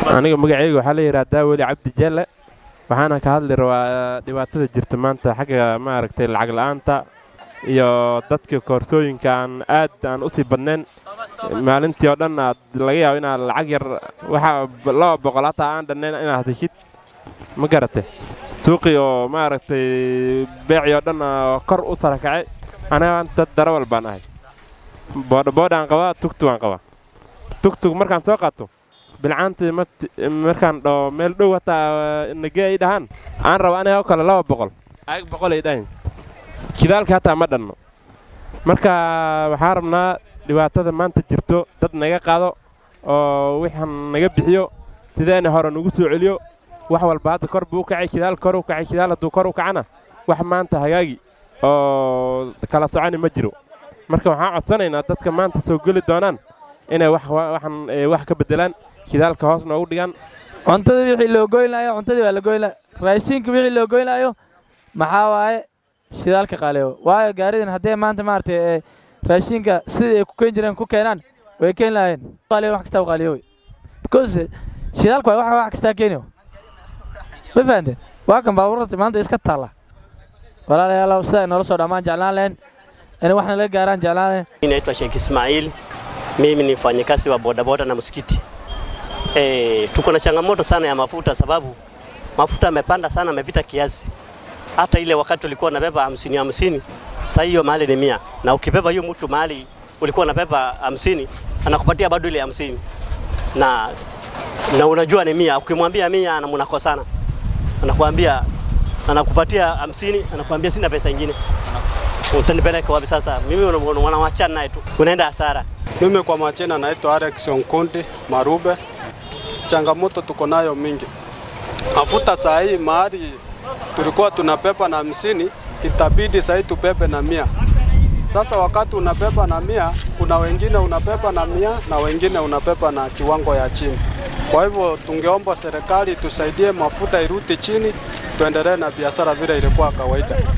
aniga magacayga waxaa la yidhaahdaa weli cabdi jelle waxaana ka hadli rabaa dhibaatada jirta maanta xagga maaragtay lacag la'aanta iyo dadka koorsooyinka aan aad aan u sii badnayn maalintii oo dhan aad laga yaabo inaad lacag yar waxaa laba boqol hataa aan dhannayn inaad heshid ma garate suuqii oo maaragtay beecii oo dhan kor u sara kacay aniga dad darawal baan ahay boodhaboodhaan qabaa tugtugaan qabaa tugtug markaan soo qaato bilcaantii markaan dhaho meel dhow hataa nagee ay dhahaan aan raba aniga oo kale laba boqol ayag boqol ay dhahayn shidaalka hataa ma dhanno marka waxaan rabnaa dhibaatada maanta jirto dad naga qaado oo wixaan naga bixiyo sideena hore nagu soo celiyo wax walba hadda kor buu u kacay shidaal kor u kacay shidaal hadduu kor u kacana wax maanta hagaagi oo kala soconi ma jiro marka waxaan codsanaynaa dadka maanta soo geli doonaan inay waxan wax ka beddelaan shidaalka hoos noogu dhigaan cuntadii wixii loo goynaayo cuntadii waa la goynaa raashinka wixii loo goynaayo maxaa waaye shidaalka qaaliyo waayo gaaridan haddee maanta maaragtay raashinka sidii ay ku keen jireen ku keenaan way keen lahaayeen qaaliyo wax kastaa qaaliyo wey because shidaalka waa wax kastaa keeniyo ma fahanteen waa kan baabuurta maanta iska taalla walaalayaal sida ay noola soo dhammaan jeclaan lahayn inay waxna laga gaaraan jeclaan lahayn Naitwa Sheikh Ismail, mimi ni mfanyakazi wa bodaboda na msikiti. E, tuko na changamoto sana ya mafuta sababu mafuta yamepanda sana, amepita kiasi. Hata ile wakati ulikuwa unabeba hamsini hamsini, sasa hiyo mahali ni mia, na ukibeba hiyo mtu mahali ulikuwa unabeba hamsini anakupatia bado ile hamsini na, na unajua ni mia. Ukimwambia mia na mnakosana, anakuambia anakupatia hamsini, anakuambia sina pesa ingine utanipeleka wapi sasa? Mimi wanawachana naye tu, unaenda hasara. Mimi kwa majina naitwa Alex Onkundi Marube. Changamoto tuko nayo mingi. Mafuta saa hii mahali tulikuwa tunabeba na hamsini, itabidi saa hii tubebe na mia. Sasa wakati unabeba na mia, kuna wengine unabeba na mia na wengine unabeba na kiwango ya chini. Kwa hivyo tungeomba serikali tusaidie mafuta irudi chini, tuendelee na biashara vile ilikuwa kawaida.